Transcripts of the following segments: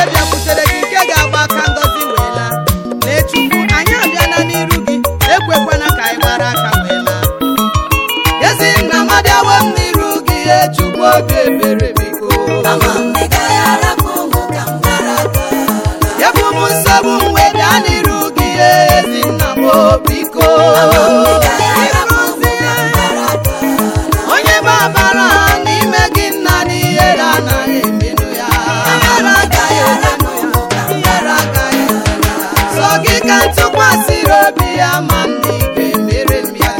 nke bịakwutere gị nke ga-agba aka ngọzi wee laa lee chukwu anyị abịala n'iru gị ekwekwana ka anyị gbara aka wee laa ezi nna m abịawo m n'iru gị ee chukwu obi ebere biko ebu m nsogbu m wee bịa n'iru gị ee ezi nna m o, biko onye gbabara n'ime gị nna n'ihere anaghị emenụ ya ihere agaghị emenụ ya ihere agaghị emenụ ya sọ gị ka ntụkwasịrị obi ya ma m na ị ga-emere m ya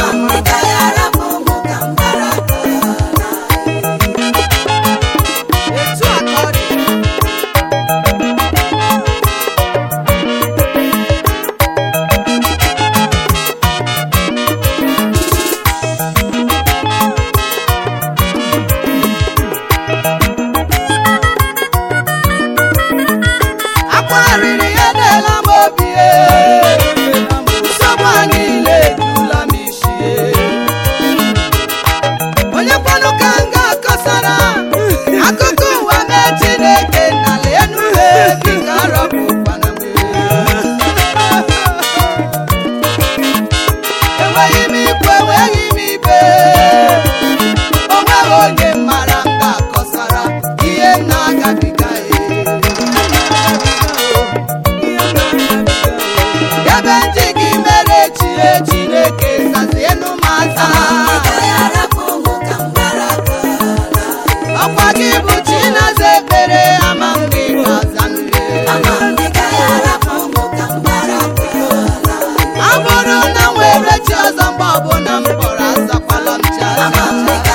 etu a ka ọ dị akwarịrị ya deela m obi e. nsogbu a niile ejula m isi e. onye kwanụ ka m ga-akọsara akụkọ ụwa mee chineke n'ala enu ha biko arọpụkwana m enweghị m ikwu enweghị m ibe o nweghị onye mara m ga-akọsara ihe m na-agabiga e ebe ndị gị mere chie chineke zazienụ m aza ọkwa gị bụ chinaza ekpere ama m gị ga-aza ọ bụrụ na m were chi ọzọ mgbe ọbụla m kpọrọ azakwala m chi aza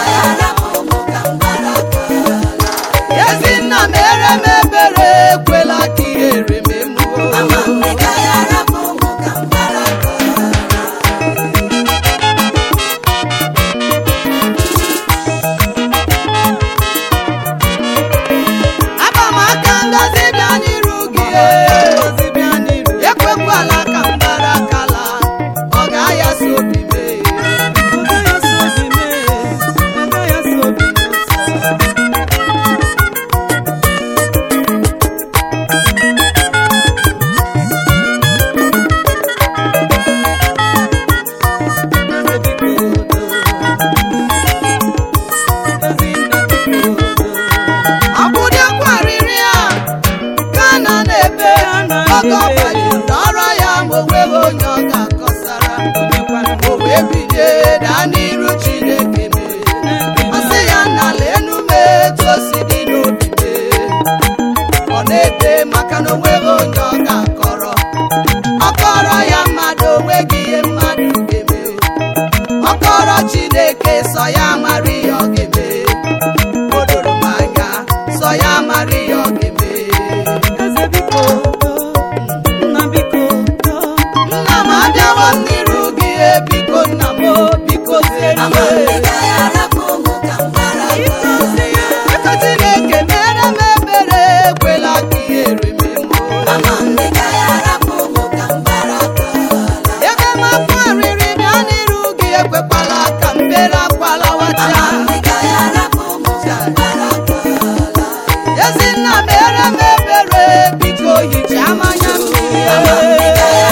ezinna mere m ebere ekwela ka ihere m emuo aba m aka ngozi bịa n'iru gị ekwekwala ka m gbara akala ọ ga-ayasi obi mee akwụdekwarịrị ya ka na na-ebe oge ọgbanyere ọrụ ya ma o nweghị onye ọ ga-akọsara o wee bilie daa n'iru chineke mee ọ sị ya n'ala enu mee etu o si dị n'obi mee ọ na-ebe maka na onweghị onye ọ ga-akọrọ ọ kọrọ ya mmadụ onweghị ihe mmadụ ga-eme ọ kọrọ chineke sọ ya mara ihe ọ ga-eme o doro m anya sọ ya mara ihe ọ ga-eme nna m abịawo m n'iru gị e, biko nna m o, biko ziere m biko chineke mere m ebere ekwela ka ihere m emuo ebe m akwa riri bịa n'iru gị ekwekwala ka m bere akwala wacha ezinna mere m ebere biko hichaa mmanya mmiri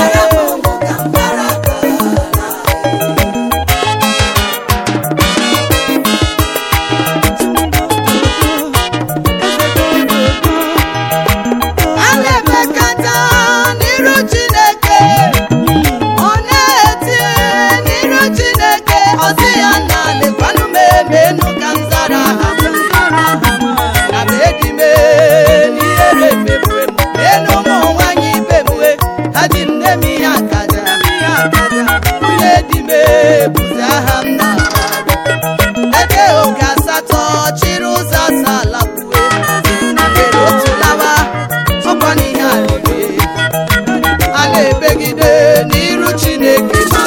a na-emekata n'iru chineke ọ na-eti n'iru chineke ọsị ya nna lekwanụ m emenu ka m zara ha na m edi m n'ihere mebue m enu ụmụ nwanyị ibe m ha ji nne m ihe akaja nwunye di m ebuzi aha m na ede oge asatọ chịrị ụzọ asaa lakwue na mere otu lawa ọkwa n'ihe alele a na-ebegide n'iru chineke ma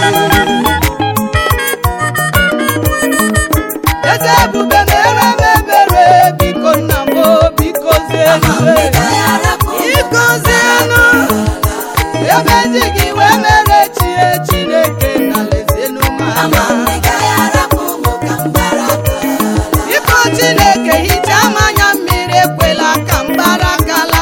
eze ebube mere m ebere biko nna m o, biko zienu biko zienu ebe ndị gị wee mere chie chineke na lezienu m anya biko chineke hichaa m anya mmiri ekwela ka m gbara akala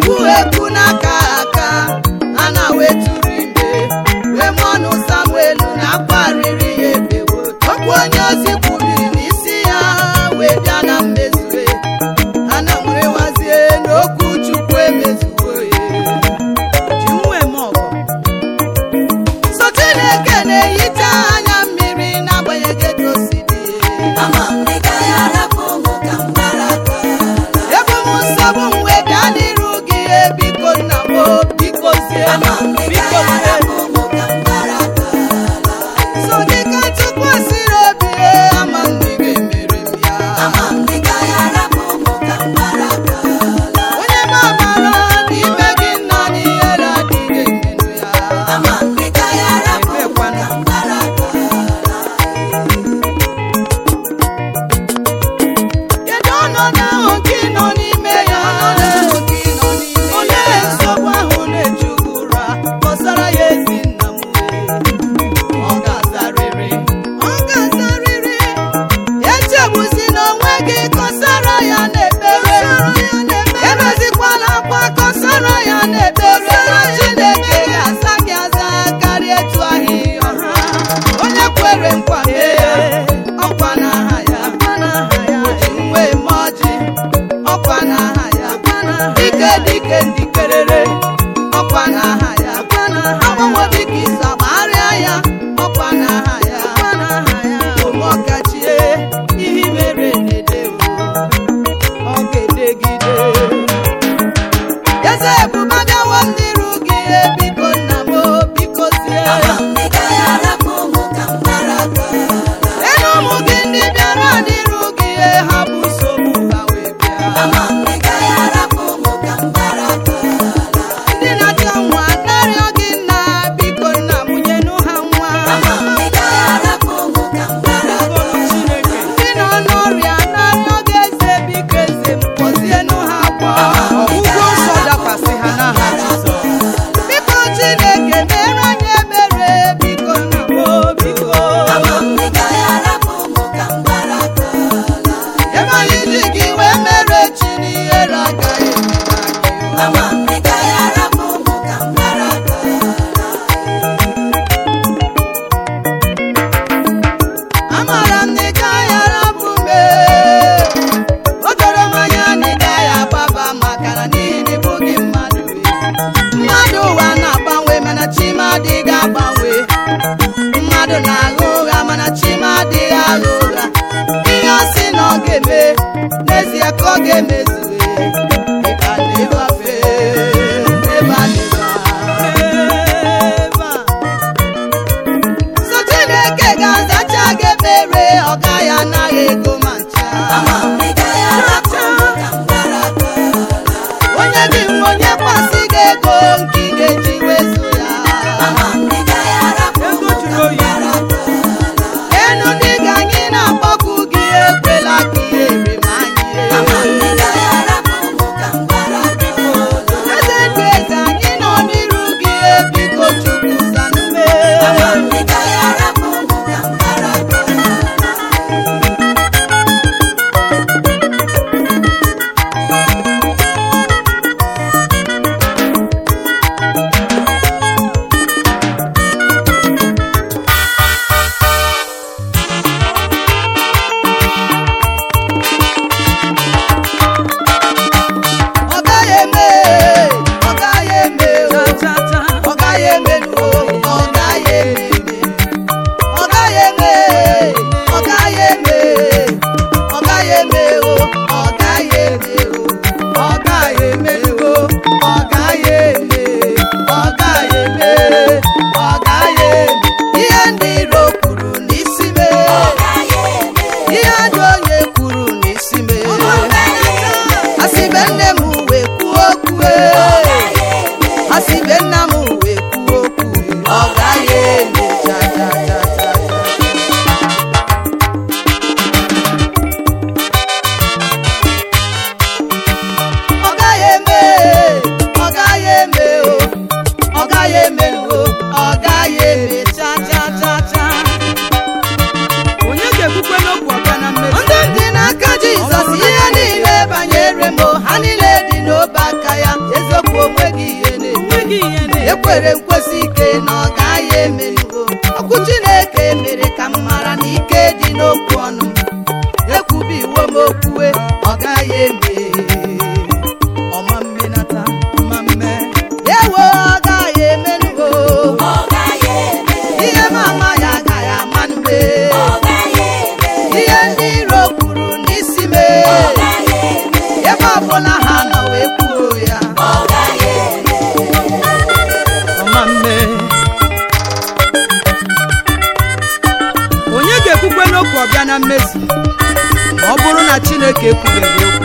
ekwu ekwu n'aka aka a na-wetụrụ ime wee mụọ ọnụ samuel na-akparịrị ya ebewo okwu onye ozi kwubiri n'isi ya wee bịa na mmezue a na nwere nwazie n'okwu chukwu emezuwo ya ji nwe m ọgọ so chineke na-ehicha anya mmiri n'agbanyeghị etu o si dị Ama m na ị gaghị arapụ ụmụ ka m gbara aka ebu m nsogbu m wee bịa n'iru gị e biko nna m o, biko zie m, Ama m na ị biko gaghị zie m. arapụ ụmụ ka m gbara aka so gị ka chukwu siri obi e, ama m na ị ga-emere m ya Ama m na ị gaghị arapụ ụmụ ka m gbara aka onye na-amara n'ime gị nna n'ihere adịghị emenụ ya Ama m na ị gaghị arapụ ụmụ ka m gbara aka kedu ọnọdụ ahụ gị nọ n'ime ya olee nsogbu ahụ na-eju gị ụra kọsara ya ezi nna m wee ọ ga-azarịrị ọ ga-azarịrị echegbuzina n'onwe gị kọsara ya n'ekpere ebezikwala akwa kọsara ya n'ekpere na chineke ga-aza gị aza karịa etu ahụ ọrụ onye kwere nkwa mee ọkwa n'aha ya oji nwe eme ọjị ọkwa n'aha ya dike dike ndikerere ọkwa n'aha ya agbanwe dịka izu agbagharịa ya ọkwa n'aha ya omọkachie ihe mere na-ede ọ ga-edegide eze ebube bịawo m n'iru gị e, biko nna m o, biko zie Ama m na ị gaghị arapụ ụmụ ka m gbara aka Elu ụmụ gị ndị bịara n'iru gị e, ha bụ nsogbu ha wee bịa Ama m na ị gaghị arapụ ụmụ ka m gbara aka ndị na-achọ nwa narịọ gị nna biko nna mụnyenụ ha nwa Ama m na ị gaghị arapụ ụmụ ka m gbara aka ndị nọ n'ọrịa narịọ gị eze biko eze m kpọzienụ ha kwa ọgwụgwọ nsọ dakwasị ha n'aha Jizọs biko Chineke mere anyị ebere biko nna m o, biko Ama m na ị gaghị arapụ ụmụ ka m gbara aka ebe anyị ji gị wee mere chi n'ihere agaghị eme anyị Ama m na ị gaghị arapụ ụmụ ka m gbara aka amara m na ị gaghị arapụ m o doro m anya na ị gaghị agbaba maka na n'ihi na ịbụ gị mmadụ mmadụ ụwa na-agbanwe mana chima adịghị agbanwe mmadụ na-agha ụgha mana chima adịghị agha ụgha ihe ọ sị na ọ ga-eme n'ezie ka ọ ga-emezue ịba na-ebafe eba na-eba so chineke ga-azacha gị ekpere ọ gaghị anaghị ego ma ncha Ama m na ị gaghị arapụ ụmụ ka m gbara aka onye gị nwe onye kwasị gị ego nke ị ga-eji wezu ya Ama m na ị gaghị arapụ ụmụ ka m gbara aka enu ndị ga anyị na-akpọku gị ekwela ka ihe ere ma anyị Ama m na ị gaghị arapụ kwere nkwesị ike na ọ gaghị emenugo okwu chineke mere ka m mara na ike dị n'okwu ọnụ m ekwubi iwe m okwuwe ọ gaghị eme ọma mmenata mma mme ewo ọ gaghị emenugo ọ gaghị eme ihe m ama ya agaghị amanube ọ gaghị eme ihe ndị iro kwuru n'isi m ọ gaghị eme ebe ọbụla ha nọ wee kwuo ya ọ gaghị eme ọma mme onye ga-ekwukwe n'okwu ọbịa na mmezu ma ọ bụrụ na chineke ekwubeghị okwu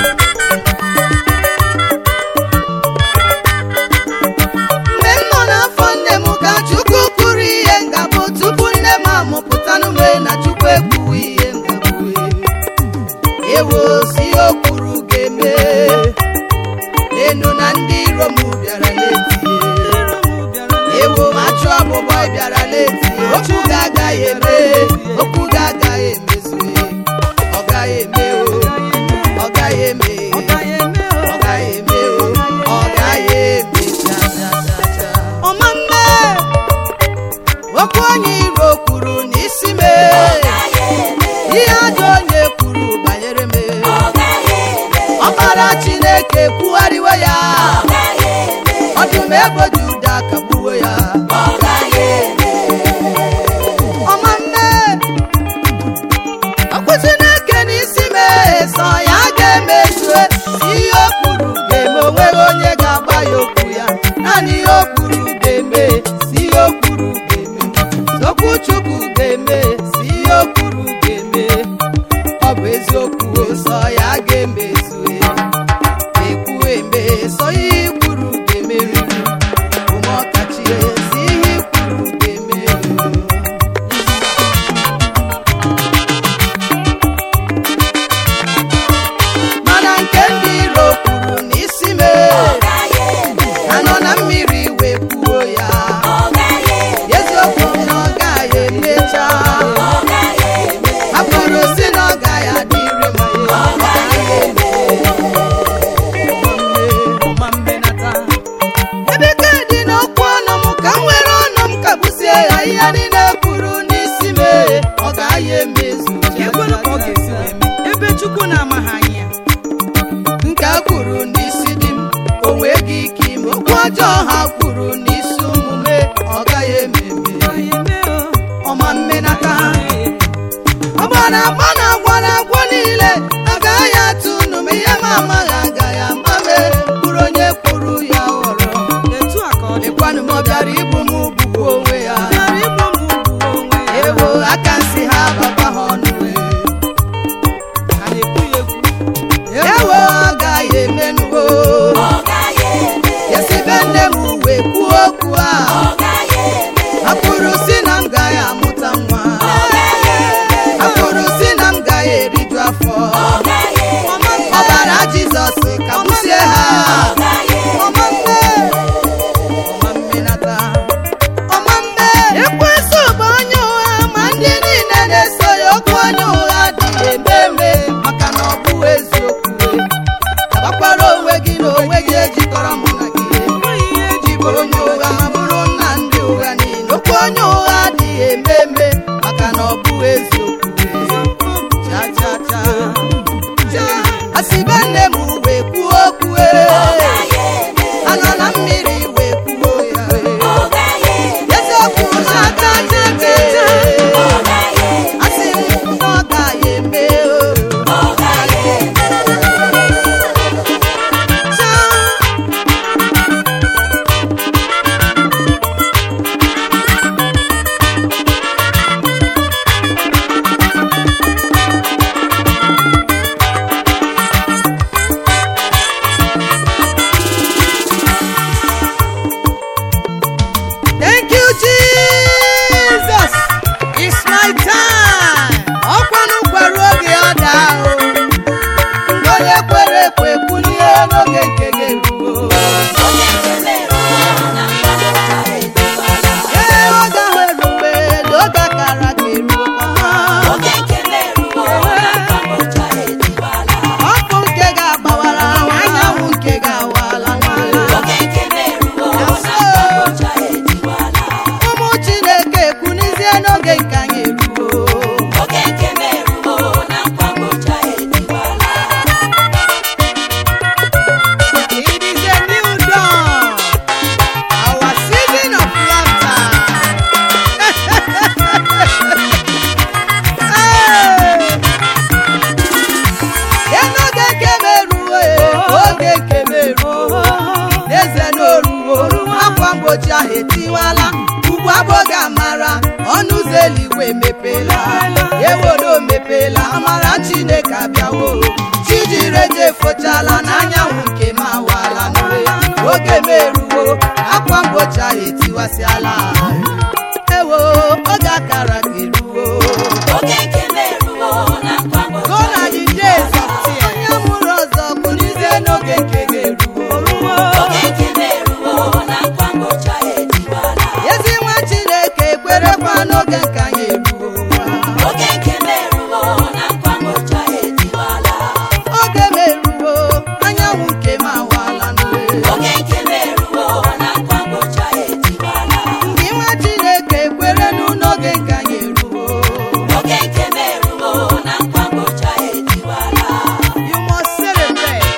mgbe m nọ n'afọ nne m ka chukwu kwuru ihe ngabụ tupu nne m amụpụta n'ume na chukwu ekwuwe ihe ngabụ ewo si o kwuru ga-eme enu na ndị iro m bịara n'etie ewo achụ ọgbụgbọ bịara n'eti okwu ga-agaghị eme okwu ga-agaghị emezue ọ gaghị eme o ọ gaghị eme ọ gaghị eme o ọ gaghị eme cha cha cha cha ọma mme okwu onye iro kwuru n'isi m ihe ajọ onye kwuru banyere m ọ gaghị eme ọkpara chineke kwugharịwe ya ọ gaghị eme ọdụm ebo juda kagbuo ya ọ gaghị eme ọma mme okwu chineke n'isi m sọ ya ga-emezue ihe o kwuru ga-eme onweghị onye ga-agba ya okwu ya naanị ihe o kwuru ga-eme si ihe o kwuru ga-eme okwu chukwu ga-eme si ihe o kwuru ga-eme ọ bụ eziokwu sọ ya ga-emezue ekwu eme sọ ihe i kwuru ga-emeriri ụmụ ọkachi si ihe i kwuru ga-eme mana nke ndị iro kwuru n'isi m ọ gaghị eme anọ na mmiri wee kwuo ya ọ gaghị eme eziokwu na ọ gaghị emecha ọ gaghị eme ha kwuru si na ọ gaghị adịrị m ya ọ gaghị eme ọma mmenata ebe ka dị n'okwu ọnụ m ka m were ọnụ m kagbusie ya ihe niile kwuru n'isi m ọ gaghị emezu ekwelu ka ọ ga-esi wee mee ebe chukwu na-amaghị anya nke a kwuru n'isi di m o nweghị ike ime okwu ọjọọ ha kwuru n'isi omume ọ gaghị ememe ọma mmenata ọgbara agba na agwara agwọ niile agaghị atụ unu ma ihe ma amaghị agaghị amame bụrụ onye kwuru ya ghọrọ etu a ka ọ dị lekwanụ m ọ bịara igbu m bugbu onwe ya bịara igbu m ugwu onwe ya ewo aka nsị ha baba ha ọnụ ka na-ekwu ya ekwu ewo agaghị emenuwo ọ gaghị eme esibe nne m wee kwuo okwu a ọ gaghị eme ha kwuru si na m gaghị amụta nwa ọ gaghị eme ha kwuru si na m gaghị eriju afọ ọ gaghị eme ọbara jizọs ka gbusie ha ọ gaghị eme ọma mbe ọma mmenata ọma mbe ekwensu bụ onye ụgha ma ndị niile na-eso ya okwu onye ụgha adịghị eme eme maka na ọ bụ eziokwu tabakwara onwe gị na onwe gị ejikọrọ mụ na gị enweghị ihe eji ji bụrụ onye ụgha ma bụrụ nna ndị ụgha niile okwu onye ụgha adịghị eme eme maka na ọ bụ eziokwu cha cha cha cha asịbe nne m wee kwuo okwu ọ ee. gaghị eme anọ na mmiri wee kwuo ya ọ gaghị eme eziokwu na aka jebe ọ gaghị eme asị m na ọ gaghị eme o. ọ gaghị eme Cha. mgbochi ahụ etiwala ugbu abụghị amara ọnụ ụzọ eluigwe emepeela eworo mepela amara chineke abịawo chijireje efochala n'anyanwụ nke m awala n'ụwa oge m eruwo akwa mgbochi ahụ etiwasịala ewo oge akara ka eruwo Oge nke m eruwo na nkwa mgbochi Go na the days of tears. onye mụrụ ọzọ bụ n'ize n'oge nke ga-eruwo Oge nke m eruwo na nkwa mgbochi ahụ etiwala. ezi nwa chineke ekwerekwa n'oge nke anyị eruwo Oge nke m eruwo na nkwa mgbochi ahụ etiwala. oge m eruwo anyanwụ nke m awala n'ụwa Oge nke m eruwo na nkwa mgbochi ahụ etiwala. ndị nwa chineke ekwerenụ n'oge nke anyị eruwo Oge nke m eruwo na nkwa mgbochi ahụ etiwala. You must celebrate.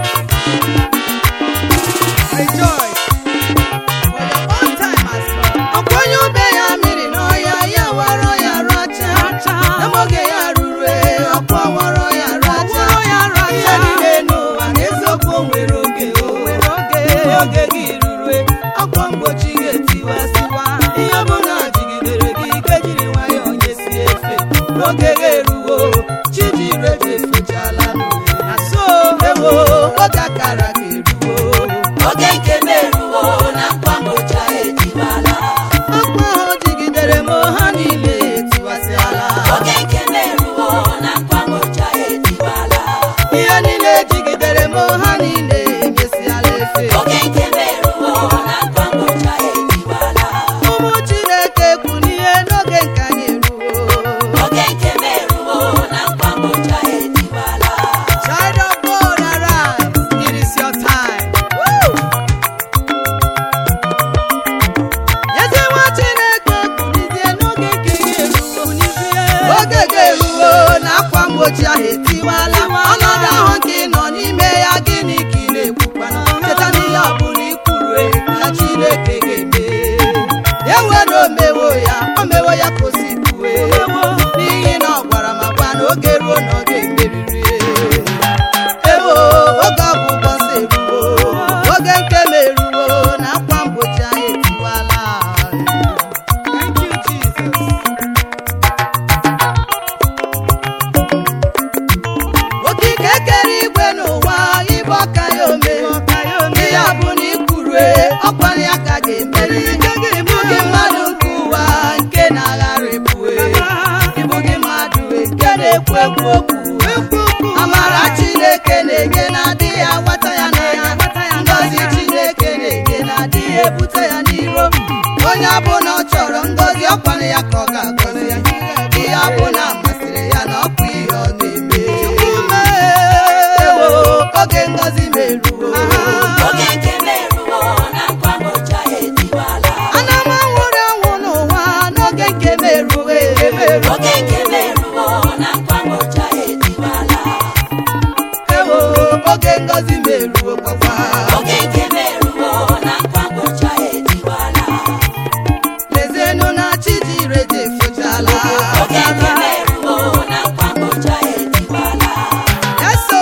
Rejoice. For your own time has come. Ọkwa onye ube ya mmiri n'ọhịa ya wara ya racha. N'oge ya ruru e, ọkwa wara ya racha. Ihe niile n'ụwa n'eziokwu o nwere oge o. Oge gị ruru e, ọkwa mgbochi ga-etiwasịwa. Ihe bụ na jigidere gị ike jiri nwayọọ nyesi efe. N'oge gị eruwo, chi jiri eji efechala n'ụwa. Na so ewo, oge akara ga-eruwo. Oge nke m eruwo na nkwa mgbochi ahụ etiwala. Ọkwa ahụ jigidere m ha niile etiwasịala. Oge nke m eruwo na nkwa mgbochi ahụ etiwala. Ihe niile jigidere m ha niile enyesiala efe. Oge nke m eruwo na nkwa mgbochi ahụ etiwala. Ụmụ Chineke kwụ n'ihe n'oge nke anyị eruwo. Oge nke m eruwo na nkwa mgbochi ahụ etiwala. Child of God, arise. It is your time. Woo! Ezi nwa Chineke kwulizie n'oge nke ga-eruwo. Oge ga-eruwo na akwa mgbochi ahụ etiwala. Ọnọdụ ahụ nke ị nọ n'ime ya gịnị ka ị na-ekwukwana? Cheta n'ihe ọ bụla i kwuru e, na Chineke ga-eme. Ewe na o mewo ya, o mewo ya ka o si kwue. N'ihi na ọ gwara m agwa na oge ruo na ọ ga-emeriri. Ewo, oge ọ bụ ụbọchị eruwo. Oge nke m eruwo na akwa mgbochi anyị etiwala. Thank you, Jesus. okike kere igwe n'ụwa ịbụ ọka ya ome ihe ọ bụ na ikwurue ọkwara ya ka ga-emeri ịbụ gị mmadụ nke ụwa nke na-agharịpụe ịbụ gị mmadụ nke na-ekwu ekwu okwu amara chineke na-enye na-adịghị agbata ya n'anya ngọzi chineke na-enye na-adịghị ebute ya n'iro onye ọbụla ọ chọrọ ngọzi ọkwara ya ka ọ ga-agọzi ya ihe ọbụla masịrị ya na ọkwa ihe ọ na-eme ewo oge ngọzi meruo Oge nke m eruwo na nkwa mgbochi ahụ etiwala. ana m anwụrụ anwụ n'ụwa n'oge nke meruo Oge nke m eruwo na nkwa mgbochi ahụ etiwala. ewo oge ngọzi meruo gbakwa Oge nke m eruwo na nkwa mgbochi ahụ etiwala. lezienụ na chi jire ji efochala Oge nke m eruwo na nkwa mgbochi ahụ etiwala. eso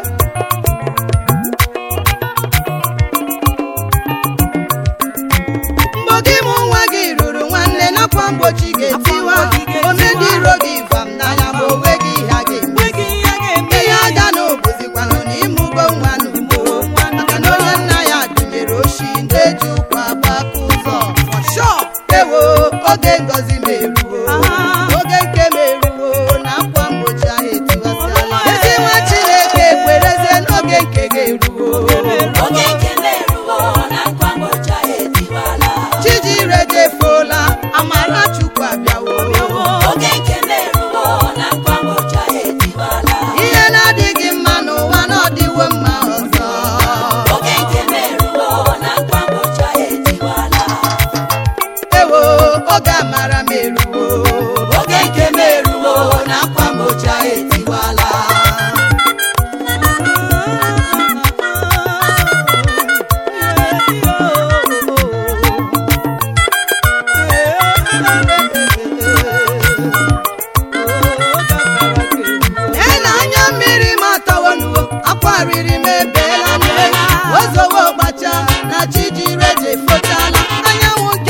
mgbe gị mụ nwa gị ruru nwanne nakwa mgbochi ga-etiwa ome ndị iro gị vam n'anya ma onwe gị ihe a ga-eme ihe aga na obuzikwanụ na ịmụgo nwa n'ugbo maka na onye nna ya dụnyere oshi ndị eji ụkwa gbaka ụzọ Sure. ewo oge ngọzi meruo oge nke meruo na akwa mgbochi ahụ etiwasịala ezi nwa chineke kwerezie n'oge nke ga-eruo Oge nke m eruwo na nkwa mgbochi ahụ etiwala. chijire jefola amara chukwu abịawo Oge nke m eruwo na nkwa mgbochi ahụ etiwala. ihe na-adịghị mma n'ụwa na ọdịwo mma ọzọ Oge nke m eruwo na nkwa mgbochi ahụ etiwala. ewo oge amara meruo Oge nke m eruwo na akwa mgbochi ahụ etiwala. Lee na anya mmiri m atawonuwo akwa riri m ebeela nne ozowo gbacha na chi jire je fochala anyanwụ nke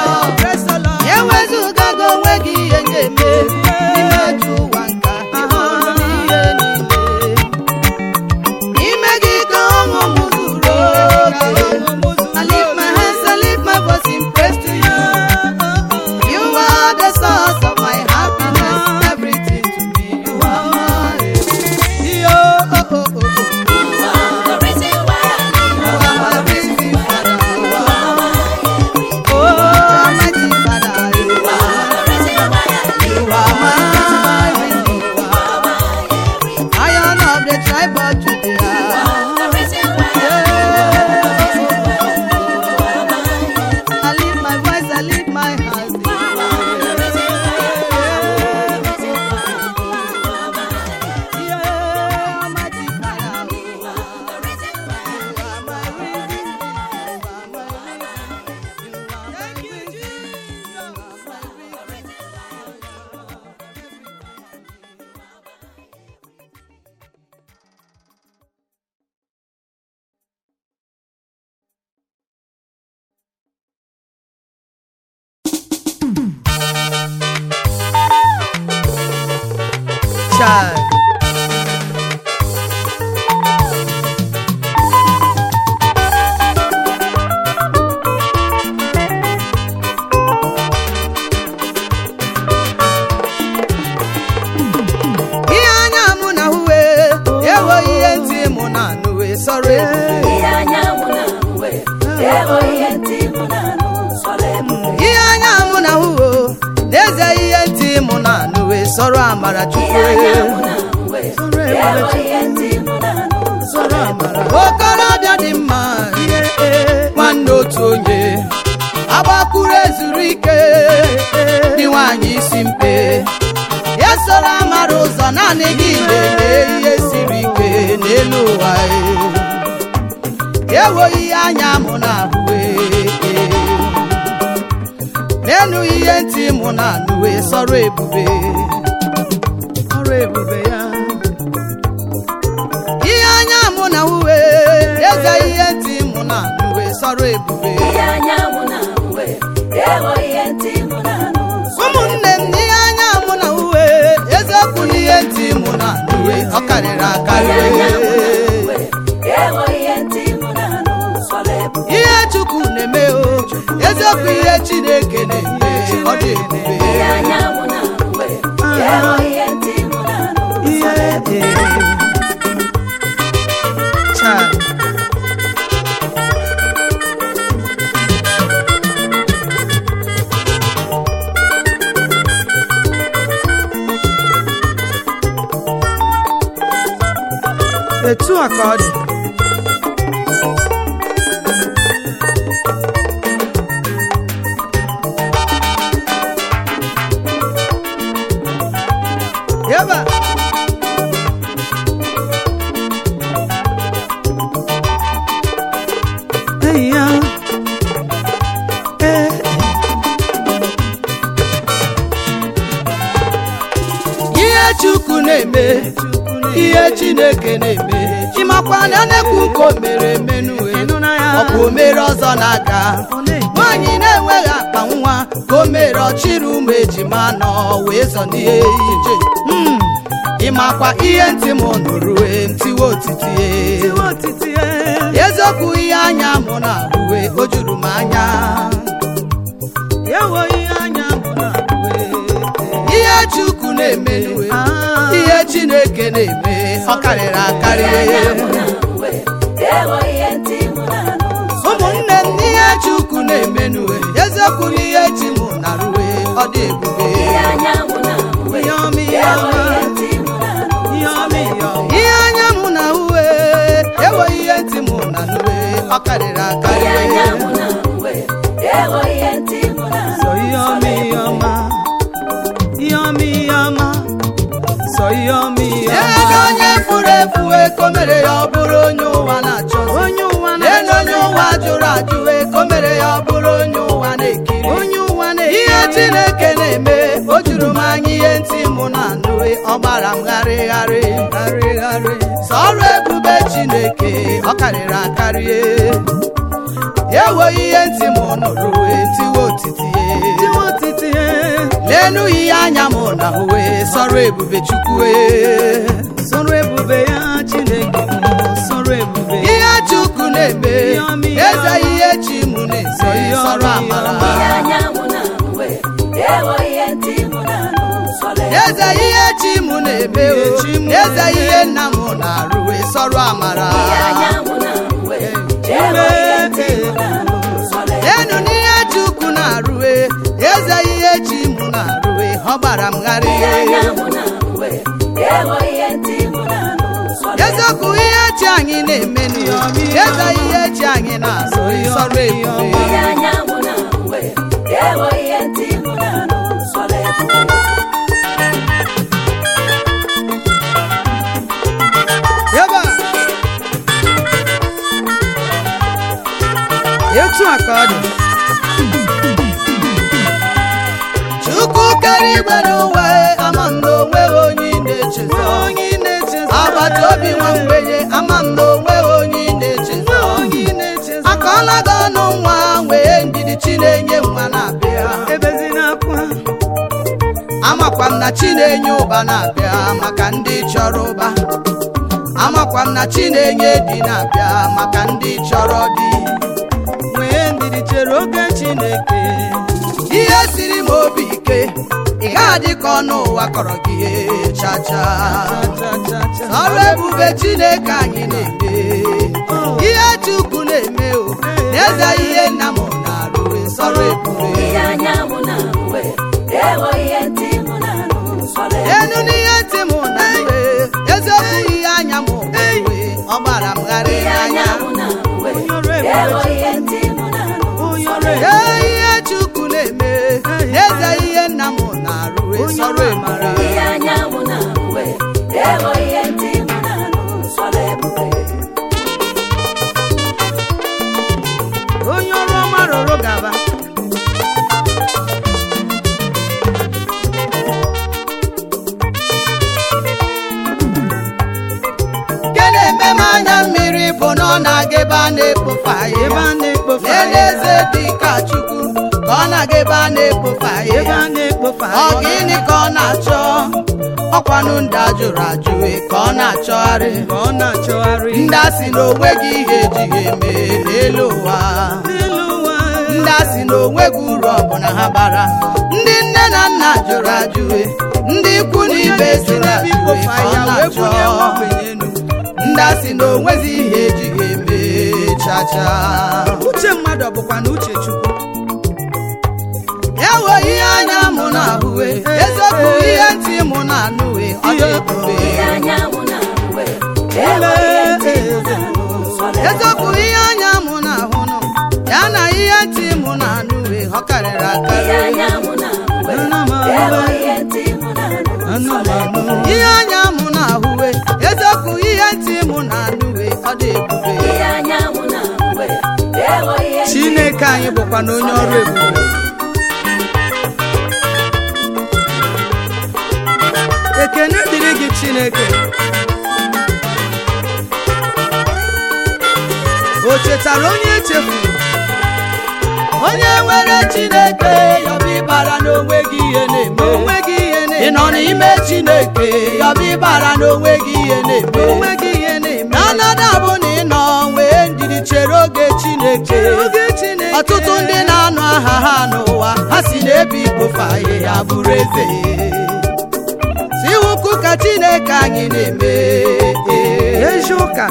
Lord. Praise the Lord. Ewezugago onwe gị ihe ga-eme n'ime ajọ ụwa nke a, ị hụrụ ihe niile. Ime gị ka ọṅụ m zuru oke. I lift my hands, I lift my voice in praise to you. You are the source of my happiness, everything to me. You are my Yo, oh, oh, oh, oh. You are the reason why I live. You are my reason, Father. You are my Oh, Almighty Father. You You are the reason why I live. You are my redeemer. You are my everything. Iron of the tribe of You Judah. are the reason why I live. You are my everything. I lift my voice, I lift my hands. You are the reason why I live. The reason why I live. You are my everything. Yeah, Almighty Father. You are the reason why I live. You are my reason. You are my reason. You are my thank you, reason. Jesus. You are my reason. Child. ihe anya mụ na uwe ewo ihe ntị mụ na anụwe sọrọ ebube Ihe anyanwụ na-ahụwe, ego ihe ntị mụ na-anụ, sọrọ ebube. ihe anya mụ na uwe n'eze ihe ntị mụ na anụwe sọrọ amara Ihe chukwu anyanwụ na-ahụwe, ego ihe ntị mụ na-anụ, sọrọ ebube. okorobịa dị mma nwanne otu onye agbakụrụ ezuru ike dị nwaanyị isi mpe ya soro amara ụzọ naanị gị na-eme ihe siri ike n'elu ụwa ewo ihe anya mụ na ahụwe n'enu ihe ntị mụ na anụwe sọrọ ebube ọrụ ebube ya ihe anya mụ na uwe eze ihe ntị mụ na uwe sọrọ ebube Ihe anyanwụ na-ahụwe, ego ihe ntị mụ na-anụ, sọrọ ụmụnne m ihe anya mụ na uwe eziokwu na ihe ntị mụ na uwe ọ karịrị akarị Ihe anyanwụ na-ahụwe, ego ihe ntị mụ na-anụ, sọrọ ebube. ihe chukwu na-eme o eziokwu ihe chineke na-eme ọ dị ebube Ihe anyanwụ na-ahụwe, ego ihe ntị mụ na-anụ, sọrọ ebube. Child. etu a ka ọ dị Yaba. Hey, ya. Eh, eh. ihe chukwu na-eme ihe chineke na-eme ịmakwa na na-ekwu nke o mere emenue ọ bụ o mere ọzọ n'aka nwaanyị na-enweghị akpa nwa ka o mere ọchịrị ụmụ ejima nọ wee zọ n'ihe ije Mm. ịmakwa ihe ntị m nụrụ e, ntiwe otiti e. eziokwu ihe anya mụ na uwe o juru m anya ihe chukwu na-eme n'uwe ihe chineke na-eme ọ karịrị akarị Ihe anyanwụ na-ahụwe, ego ihe ntị mụ na-anụ, sọrọ ebube. ụmụnne m n'ihe chukwu na-eme n'uwe eziokwu na ihe chi mụ na ruwe ọ dị ebube Ihe anyanwụ na-ahụwe, Ihe ọma, ihe ego ọma. ihe ntị mụ na-anụ, sọrọ ebube. ihe anya mụ na uwe ewe ihe ntị mụ na nuwe ọ karịrị akarị Ihe anyanwụ na-ahụwe, ego ihe ntị mụ na-anụ, Sọ ihe ọma ihe ọma ihe ọma ihe ọma sọ ihe ọma ihe ego ọma onye furu efu eko mere ya ọ bụrụ onye ụwa na-achọ onye ụwa elu onye ụwa jụrụ ajụ eko mere ya ọ bụrụ onye ụwa na-ekiri onye ụwa ihe chineke na-eme o juru m anya ihe ntị mụ na anụ ọ gbara m gharịgharị na-arịgharị sọrụ ebube chineke ọ karịrị akarị ewo ihe ntị mụ nụrụ wee tiwe otiti n'enu ihe anya m na ahụwe sọrọ ebube chukwu ee. sọrọ ebube ya chineke m sọrọ ebube ya ihe chukwu na-eme Ihe ọma, ihe eze ọma. ihe chi m na-eme Sọ ihe ọma, sọrọ ihe amara ọma. ihe anya mụ na-ahụ ewo ihe ntị mụ na-anụ sọrọ eze ihe chi m na-eme o Ihe chi m eze na-eme. ihe nna m na-arụwe sọrọ amara ihe anya mụ na-ahụ ewo ihe ntị mụ na-anụ sọrọ enu n'ihe chukwu na-arụwe eze ihe chi m na-arụwe ọ gbara m gharị ihe anya mụ na-ahụ ewo ihe ntị mụ na-anụ sọrọ eziokwu ihe chi anyị na-eme n'ihe eze ihe chi anyị na-azụ sọrọ ebube ihe anya mụ na-ahụ ewo ihe ntị mụ na-anụ sọrọ ebube ebe a etu a ka ọ dị chukwu kere igwe n'ụwa ama m na onweghị onye ị na-echezọ onye ị na-echezọ agbata obi nwa mgbenye ama m na onweghị onye ị na-echezọ onye ị na-echezọ akọọla gị ọnụ nwa wee ndidi chi na-enye nwa na-abịa ebezina akwa amakwa m na chi na-enye ụba na-abịa maka ndị chọrọ ụba amakwa m na chi na-enye di na-abịa maka ndị chọrọ di nwee ndidi chere oge chineke ihe siri m obi ike ị ga-adị ka ọnụ ụwa kọrọ gị chacha cha cha cha ọrụ ebube chineke anyị na-eme ihe chukwu na-eme o n'eze ihe nna m na-arụ sọrọ ebube ihe anya mụ na-ahụ ewo ihe ntị mụ na-anụ sọrọ ebube enu n'ihe ntị m na-ewe eziokwu ihe anya m na-ewe ọ gbara m gharị ihe anya anya mụ na-ahụ Onye ọrụ ebube ewo ihe ntị mụ na-anụ onye sọrọ ọrụ ebube ee ihe chukwu na-eme n'eze ihe nna m na-arụ sọrọ ebube ihe anya mụ na-ahụ ewo ihe ntị mụ na-anụ sọrọ ebube onye ọrụ ọma rụrụ gaba nke na-eme m anya mmiri bụ na ọ na-aga ebe a na-ekpofe ebe ahịhịa a na-ekpofe lee ahịhịa. n'eze dị ka chukwu ka ọ na-aga ebe a na-ekpofe ebe ahịhịa a na-ekpofe ọ gịnị ka ọ na-achọ ọkwanụ ndị a jụrụ ajụ ka ọ na-achọgharị ka ọ na-achọgharị ndị a sị na onweghị ihe ejighị eme n'elu ụwa n'elu ụwa ndị a sị na onweghị uru ọbụla ha bara ndị nne na nna jụrụ ajụ ndị ikwu na ibe si na ebe ajụ ikpofe ka ọ ahịhịa wee bunye na-achọ nwa ogbenye enu ndị a sị na onwezi ihe ejighị eme chacha uche mmadụ ọ bụkwa na uche chukwu ewe ihe anya mụ na-ahụwe eziokwu ihe ntị mụ na-anụwe ọ dị ebube ihe anya mụ na-ahụ ewo ihe ntị mụ na-anụ sọrọ ebube eziokwu ihe anya mụ na-ahụnụ ya na ihe ntị mụ na-anụwe ọ karịrị ihe akarị anya mụ na-ahụ Ana m ewo ahụ ihe ntị mụ na-anụ anụ sọrọ m ebube anụ ihe anya mụ na-ahụwe eziokwu ihe ntị mụ na-anụwe ọ dị ebube ihe anya mụ na-ahụ ewo ihe ntị chineke anyị bụkwa na onye ọrụ ebube ekene dịrị gị chineke o chetara onye echefuru onye nwere chineke yọbụ ịbara n'onwe gị ihe na-eme onwe gị ihe ị na-eme nọ n'ime chineke yọbụ ịbara n'onwe gị ihe na-eme onwe gị ihe na-eme n'ọnọdụ bụ na ị nọ nwee ndidi chere oge chineke oge chineke ọtụtụ ndị na-anụ aha ha n'ụwa ha si n'ebe ikpofe ahịhịa bụrụ eze si ukwu ka chineke anyị na-eme ezi ụka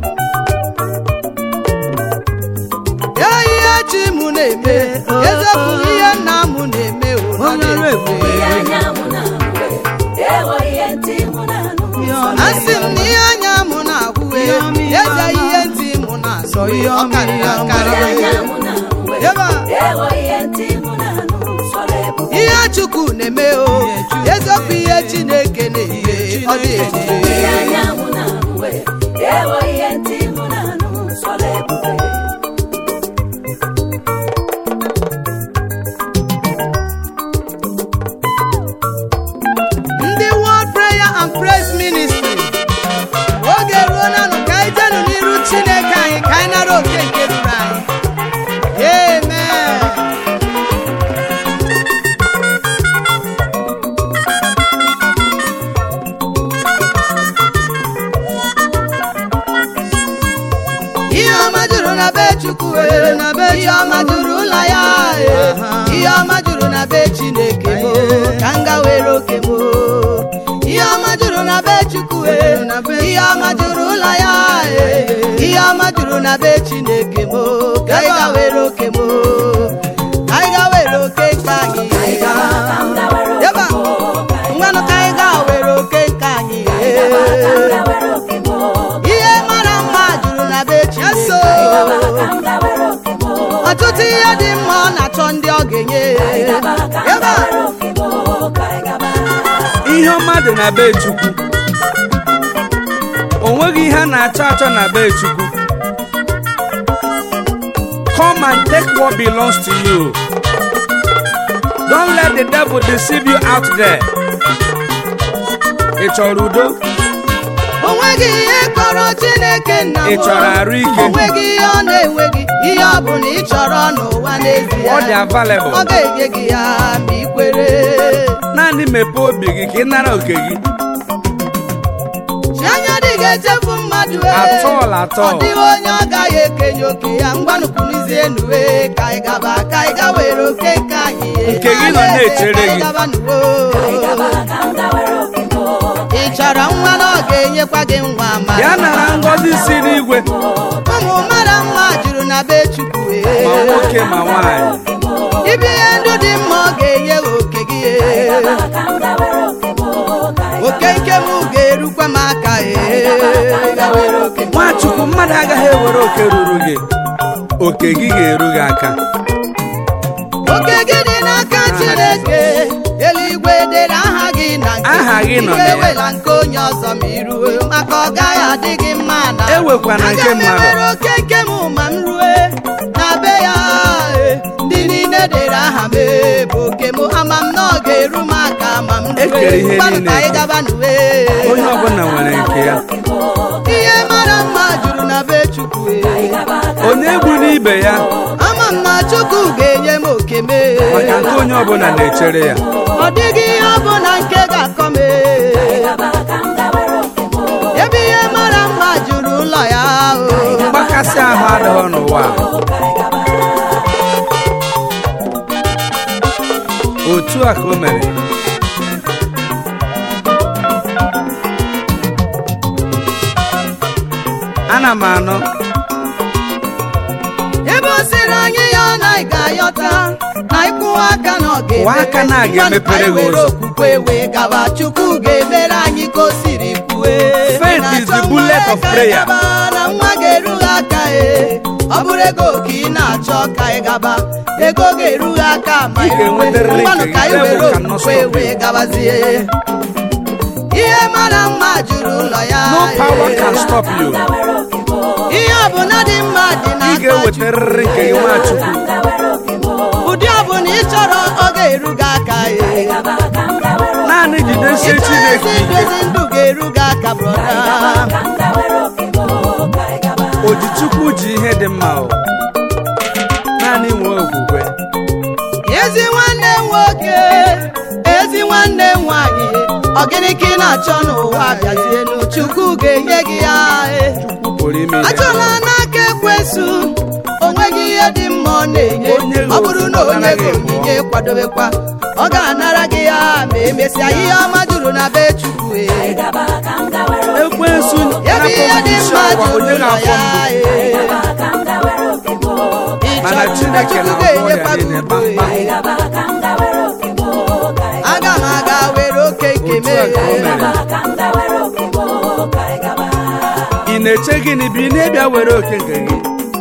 ya ihe chi m na-eme eziokwu ihe nna m na-eme o, ọ Onye ọrụ ebube. ihe anya mụ na-ahụ ewo ihe ntị mụ na-anụ Ihe sọrọ ọma. asị m na ihe anya m na-ahụwe Ihe ọma, ihe eze ọma. ihe ntị m na-asọ Sọ ihe ọ ọma, karịrị ihe ọma. akarị ihe anya mụ na-ahụ Ebe a. ewo ihe ntị mụ na-anụ sọrọ ebube ihe chukwu na-eme o eziokwu ihe chineke na-eme ọ dị ebube ihe anya mụ na-ahụ ewo ihe ntị mụ na-anụ sọrọ ebube ndị World Prayer and Praise Ministry oge ruo nanụ ka anyị jenụ n'iru chineke anyị ka anyị nara oke nke ruru anyị amen chukwu e, ihe ọma juru ụlọ ya e, ihe ọma juru na be chineke mo ka m ga were oke mo ihe ọma juru na be chukwu e, ihe ọma juru ụlọ ya e, ihe ọma juru na be chineke mo ka anyị ga were oke mo ka anyị ga were oke nke anyị Yaba, ngwanụ ka anyị ga were oke nke anyị ihe mara mma juru na be Chineso ọtụtụ ihe dị mma ọ na-achọ ndị ọ ga-enye Yaba, ihe ọma dị na be chukwu o nweghị ihe a na-achọ achọ na be chukwu come and take what belongs to you don't let the devil deceive you out there ị chọrọ udo o nweghị ihe kọrọ Chineke nna m Ị chọrọ arụ ike? o nweghị ihe ọ na-enweghị ihe ọ bụla ị chọrọ n'ụwa n'ezie ọ dị available ọ ga-enye gị ya ma ị kwere naanị mepee obi gị ka ị nara oke gị chi anya dị ga-echefu mmadụ e. At all, at ọ all. dịghị onye ọ gaghị ekenye oke ya ngwanụkwuruzie nuwe ka anyị gaba ka anyị ga were oke nke anyị e. Nke gị nọ na-echere Ka anyị gị. gaba nuwo. ị chọrọ nwa na ọ ga-enyekwa gị nwa ma ya nara ngọzi si n'igwe ụmụ mara mma juru na be chukwu e. ma nwoke ma nwaanyị ibi ihe ndụ dị mma ọ ga-enye gị oke gị e. oke nke m ga-erukwa m aka e. Ga were oke m. nwachukwu mmadụ agaghị ewere oke ruru gị oke gị ga-eru gị aka oke gị dị n'aka chineke eluigwe dere aha gị na nke Aha gị nọ na Ike ya. ewela nke onye ọzọ ma iruwe maka ọ gaghị adị gị mma na Ewekwana nke Aga m mmadụ. ewere oke nke m ma m rue na be ya e, ndị niile dere aha m e, bụ oke m ama m na ọ ga-eru m aka ma m E kere ihe Mmadụ niile ka anyị eke. gaba n'uwe onye ọbụla nwere nke ya ihe mara mma juru na be chukwu e. onye egwu n'ibe ya ama m na chukwu ga-enye m oke m e. maka nke onye ọbụla na-echere ya ọ dịghị ihe ọbụla nke ga-akọ m ee. ebe ihe mara mma juru ụlọ ya o. mgbakasị ahụ adịghị n'ụwa a. otu a ka o mere ana m anọ ebe o siri anyị ya na ị ga-ayọta na ịkwụwa aka na ọ Kwụwa aka na a ga-emepere gị ụzọ. okwukwe wee gawa chukwu ga-emere anyị ka o siri kwue Faith is the bullet of prayer. na nwa ga-eru gị aka e ọ bụrụ ego ka ị na-achọ ka ị gaba ego ga-eru gị aka ma Ị iruwe. ga-enwetarịrị Mmanụ nke ka gị, anyị were devil cannot okwukwe stop you. wee gabazie ihe mara mma juru ụlọ ya no power e. can stop you ihe ọbụla dị mma dị ị n'aka ga-ewetarịrị nke gị nwachukwu ụdị ọbụla ị chọrọ ọ ga-eru gị aka e. naanị jidesie ịchọrọ chineke ezi ndụ ike ezi ndụ ga-eru gị aka brọda ojichukwu ji ihe dị mma o naanị nwee okwukwe ezi nwanne m nwoke ezi nwanne m nwanyị ọ gịnị ka ị na-achọ n'ụwa bịazienu chukwu ga-enye gị ya e. pụrụ ime ihe achọla n'aka ekwesu o nweghị ihe dị mma ọ na-enye Onye gị ọ bụrụ na ofu, ọ onye gị naghị ebu onyinye kwadobekwa ọ ga-anara gị ya ma emesịa ihe ọma juru na be chukwu e. ekwensu ebe ihe dị isi mma ọwa juru onye ụlọ na-afọ ya mbụ e. ị mana chọrọ chineke chukwu na-agwọ ọrịa ga-enyekwa gị niile udo e. kpamkpam aga m aga were oke nke Otu a ka o mee mere. ị na-eche gịnị bụ ị na-ebịa were oke nke gị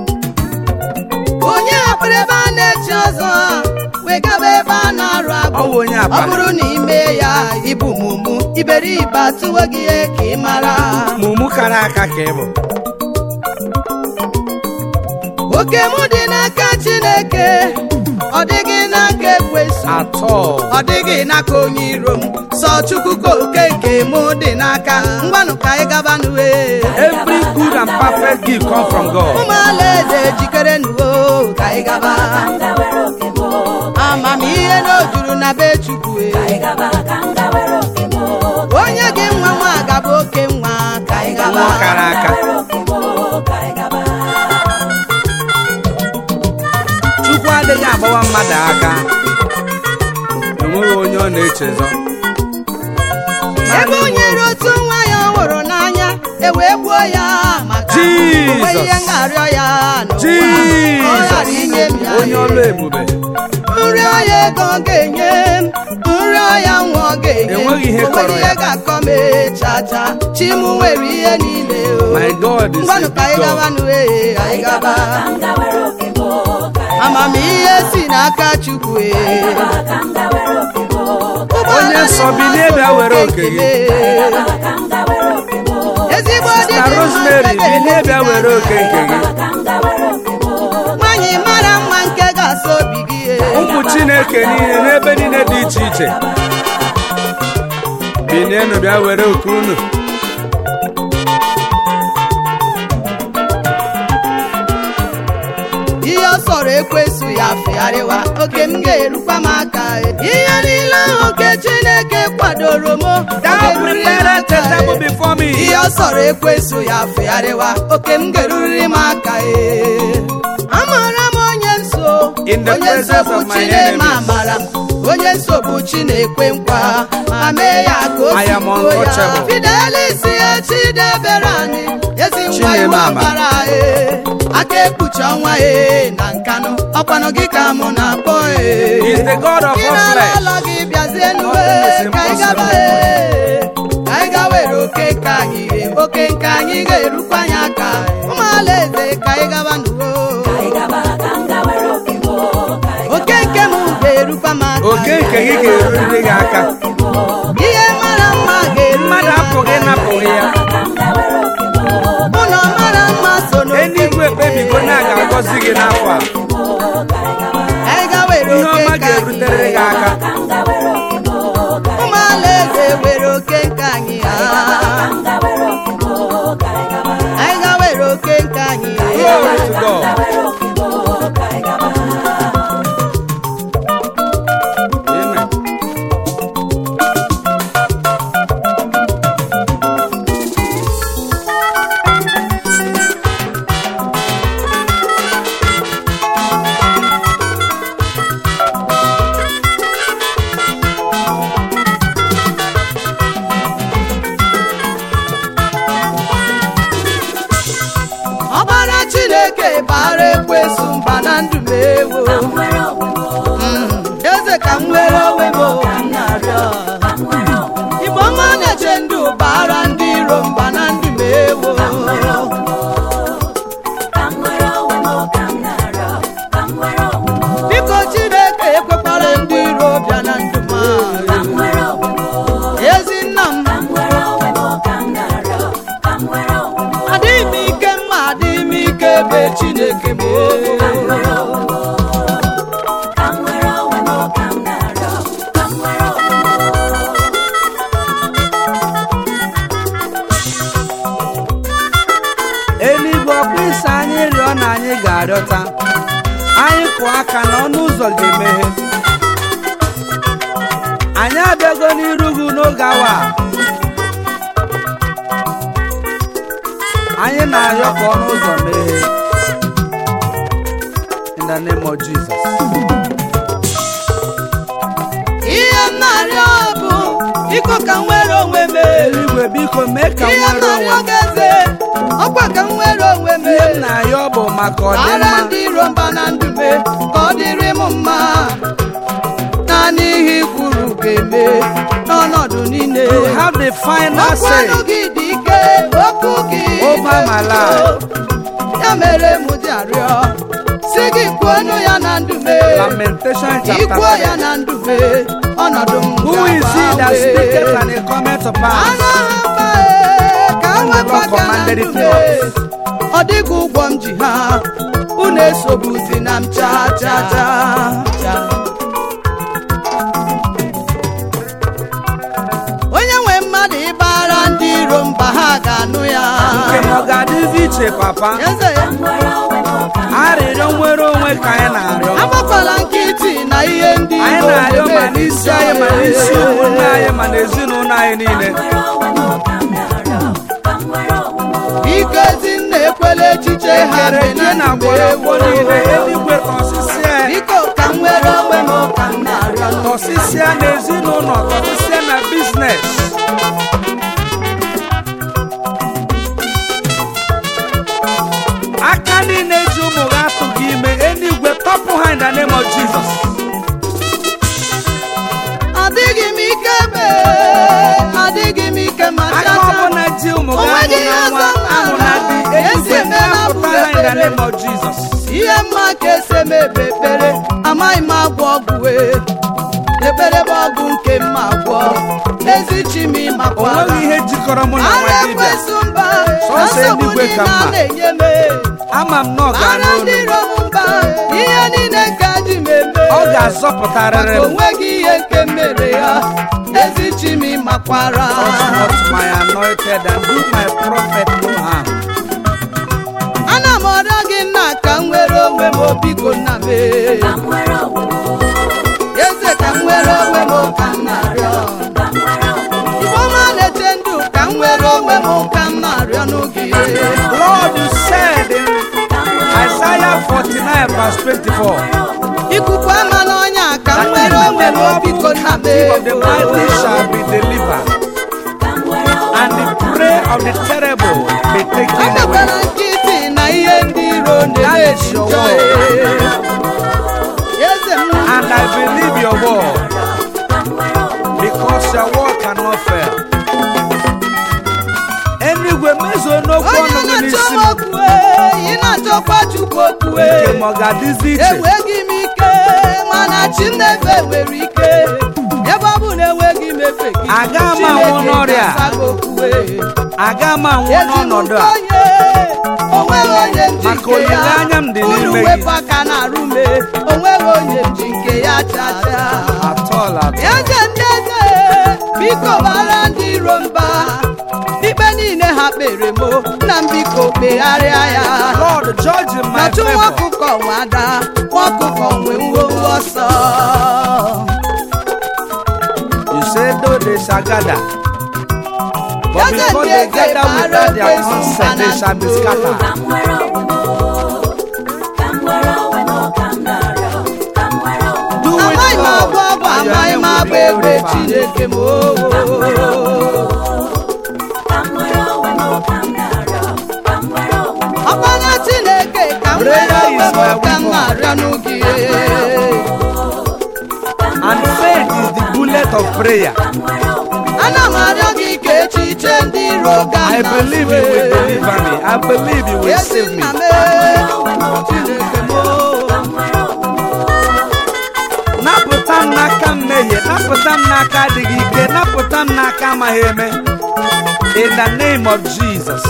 onye hapụrụ ebe a na-echi ọzọ wegaba ebe a na-arụ Ọ abụ bụ onye ọ abalị bụrụ na ime ya ibu mumu iberibe atụwo gị ihe ka ị mara mụmụ kara aka ka ị bụ oke m dị n'aka chineke ọ dịghị n'aka ekwesu atọ ọ dịghị n'aka onye iro m sọ chukwu ka oke nke m dị n'aka ngwanụ ka anyị gaba n'uwe every good and perfect gift come from God ụmụ alaeze jikere nuwo ka anyị gaba amamihe na o juru na be chukwu e. onye gị nwa nwa gaba oke nwa ka anyị gaba nwa kara aka ete aka enweghị onye ọ na-echezọ ebe o nyere otu nwa ya ọ hụrụ n'anya e wee gbuo ya maka Jesus. onwe ihe ngarịọ ya n'ụwa ọ ghara inye m jizọs ya onye ọlụ ebube nri ọya ego ọ ga-enye m nri ọya nwa ọ ga-enye m Enweghị ihe O nweghị kọrọ ihe ya. ga-akọ m chacha chi m nwere ihe niile o my god is ngwanụ a ka anyị big gaba god n'uwe anyị gaba amamihe si n'aka chukwu e Onye nsọ bilie bịa were oke gị. ezigbo dị na rosemary bilie bịa were oke nke gị nwanyị mara mma nke ga-asa obi gị e. ụmụ chineke niile n'ebe niile dị iche iche bilienụ bịa were oke unu ihe ọ sọrọ ekwesu ya fegharịwa oke m ga-erukwa m aka e. ihe niile ahụ nke chineke kwadoro m thou ga-erurịrị m prepared a aka e. table before me ihe ọ sọrọ ekwesu ya fegharịwa oke m ga-erurịrị m aka e amara m onye nso In the onye nso presence bụ of my chineke enemies. amara onye nso bụ chinekwe nkwa ma mee ya ka o I si am kwuo ya untouchable. fidelis ya chidebere anyị ezi nwa Chineke iwe ama. ọbara e aka ekpuchi ọnwa e na nkanụ ọkwanụ gị ka mụ na-akpọ e He is the God of gị all na-ala flesh. ala gị bịazie nuwe Nothing is ka anyị gaba impossible. e ka anyị ga were oke nke anyị e oke nke anyị ga-erukwa anyị aka ụmụ alaeze ka anyị gaba nuwo oke nke m ga-erukwa m aka oke nke gị ga-erurịrị gị aka ihe mara mma ga-eru mmadụ apụghị ịnapụghị ya ụlọ mara mma so n'oke eluigwe ekpebigo na a ga-agọzi gị n'afọ a anyị ga were ihe oke ọma nke ga-erutere anyị gị aka ụmụ alaeze were oke nke anyị ha anyị ga were oke nke anyị glory to god amen ọbara chineke bara ekwesu mba na ndụ m ewo eze ka m nwere onwe m o, ka m na-arịọ igbo ọma na-eche ndụ bara ndị iro mba na ndụ m ewo biko chineke ekwekwara ndị iro bịa na ndụ m a. ezi nna m adịghị m ike mma adịghị m ike ebe chineke m eluigwe ọkpụ isi anyị rịọ na anyị ga-arịọta anyị kụọ aka na ọnụ ụzọ ga-emeghe anyị abịago n'iru gị n'oge awa a. anyị na-arịọ ka ọnụ ụzọ meghee in the name of Jesus. ihe m na-arịọ bụ biko ka m nwere onwe m eluigwe biko mee ka m ihe m nwere onwe na-arịọ m gị eze ọkwa ka m nwere onwe m ihe m na-arịọ bụ maka ara ọdịmma ndị iro mba na ndụ m ka ọ dịrị m mma naanị ihe i kwuru ga-eme n'ọnọdụ niile you have the final say okwu gị dị ike okwu gị Over dị my ụtọ. life. ya mere m ji arịọ si gị kwuonụ ya na ndụ m lamentation chapter ikwuo ya 3 na ndụ m ọnọdụ m who is he that ga-agbanwe. speaketh and it cometh to pass anụ ha mba ka And the wepụ Lord aka na commanded ndụ it m not. ọ dịghị ụgwọ m ji ha unu esobuzi na m cha cha cha cha onye nwe mmadụ ịbara ndị iro mba ha ga-anụ ya nke m ọ ga-adịzi iche papa eze ya arịrịọ nwere onwe ka anyị na-arịọ agbakwala nkịtị na ihe ndị anyị iro na-arịọ ma na-eme n'isi anyị ma n'isi ụmụnne anyị ma n'ezinụlọ anyị niile biko ezinna ekwela echiche ha kere dị ihe na ndụ m mgbọrọgwụ ewo. niile eluigwe ka ọsịsị anyị biko ka m nwere onwe ka m na-arịọ n'oge tọsịsịa n'ezinụlọ tọsịsịa na biznes aka niile ji ụmụ gị atụ gị ime eluigwe tọpụ ha in the name of Jesus adịghị m ike be adịghị m ike ma aka chacha ọbụla ji ụmụ gị Onweghị ahụ ihe na nwa ọzọ m ahụ na di maara. eluigwe Esi emela napụta ha in the bụrụ name of Jesus ihe mma ka ese m ebe ekpere amaghị m agwọ ọgwụ wee ekpere bụ ọgwụ nke mma agwọ ezi chi m o ịmakwara nweghị ihe jikọrọ mụ na ara nwa dibịa ekwesu mba Sọsọ na nsogbu eluigwe ka niile a mma. na-enye m ama m na ọ ara ga-anụ ndị olu m. iro m mba ihe niile ka ji m eme ọ ga-azọpụtarịrị maka m onweghị ihe nke mere ya ezi chi m ịmakwara not my anointed and do my prophet no harm. ana m ọrịọ gị nna ka m nwere onwe m obiko nna m ee. eze ka m nwere onwe m ka m na-arịọ ifeọma na-eche ndụ ka m nwere onwe m ka m na-arịọ n'oge Lord, you said in Isaiah 49, verse 24, ikuku ama n'ọnya ka m that nwere even onwe the m Lord biko who nna m captive of the mighty shall be delivered, and the prey of the terrible be taken away. emekwara nkịtị na ihe ndị iro That is na-eji your njọ word. eze m And I believe your word, because your word cannot fail. Enigwe mezuo n'okwu onye ọnụ gị na-achọ n'isi m m okwue ị na-achọkwa chukwu okwue nke ma ọ ga-adịzi iche enweghị m ike mana chi m na-efe nwere ike ebe ọ bụ na enweghị m efe gị Aga m anwụ Chineke n'ọrịa. ga-asa gị okwue. aga m anwụ Ezi m n'ọnọdụ a onye onweghị onye m ji Maka nke ya olileanya m dị unu n'ime gị. wepụ aka na-arụ me onweghị onye m ji nke ya chacha atọl atọ eze ndị eze biko bara ndị iro mba ikpe niile ha kpere m na m biko kpegharịa ya Lord judge in my nọtụ nwa favor ọkụkọ nwe ada nwa ọkụkọ nwe ngwongwo ọsọ you say though they shall gather but Eze before ndị they eze gather bara without their ekwensu consent they shall be mba na scattered do it amaghị m agba Lord ọgwụ and your amaghị name m will be agba egbe glorified chineke m oo. ọkpara chineke ka m nwere Prayer onwe is m my ka m weapon. na-arịọ n'oge and faith is the bullet of prayer ana m arịọ gị ka echiche ndị iro ga I believe you will deliver me I believe you will ezi save me nna m ee, chineke m oo. napụta m n'aka mmehie napụta m n'aka adịghị ike napụta m n'aka amaghị eme in the name of Jesus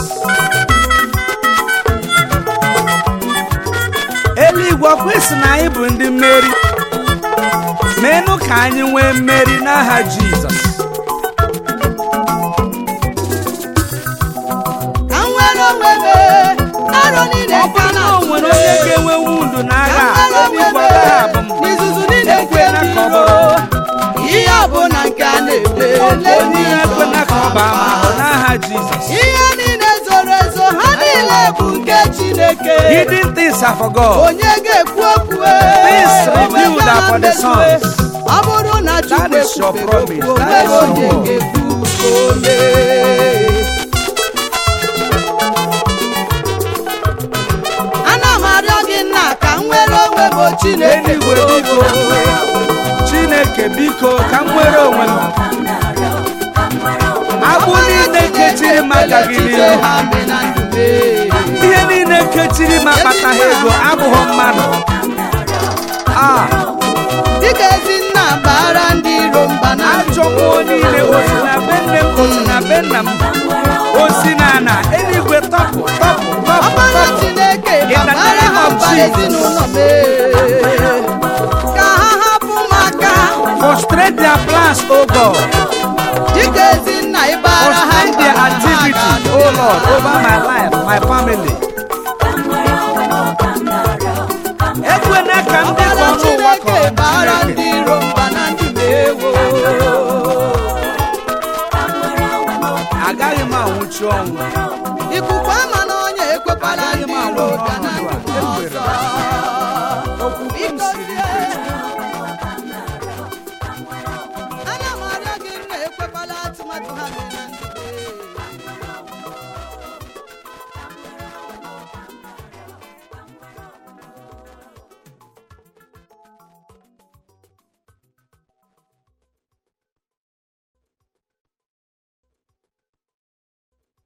eluigwe ọkwa isi na anyị bụ ndị mmeri meenụ ka anyị nwee mmeri n'aha Jizọs ka m nwere onwe m ee, n'arọ niile ọ ka bụrụ na na o nwere onye ga-enwe wundu n'agha a, ka m nwere eluigwe onwe ọ m gaghị abụ m n'izuzu niile nke Ekwela ndị ka ọ iro bụrụ. ihe ọbụla nke a na-eme onye ekwena ka ọ baa m ahụ n'aha Jizọs ihe niile zoro ezo ha niile bụ nke chineke hidden things are for God onye ga-ekwu okwu Things ee, revealed onwe are for the ga-ama mmezu, sons. ọ bụrụ na chukwu That is your ekwubeghị promise. okwu That is onweghị your onye word. ga-ekwu ka o mee ana m arịọ gị nna ka m nwere onwe m o chineke eluigwe biko chineke biko ka m nwere onwe m agbụ niile kechiri m agaghị n'ihu ha mee na ndụ mee. ihe niile kechiri m akpataghị ego abụghị mmadụ a dịka ezi nna bara ndị iro mba na ajọ mmụọ niile osi na be nne m osi na be nna m osi na ana eluigwe tọpụ tọpụ tọpụ ọkpara tọpụ chineke In the gbabara name ha of mba Jesus. ezinụlọ mee ka ha hapụ m aka frustrate their plans o God dịka ezi nna ịbara ha frustrate mba their na ha activity ga-anụ o ya. Lord over my life my family ekwena ka ndị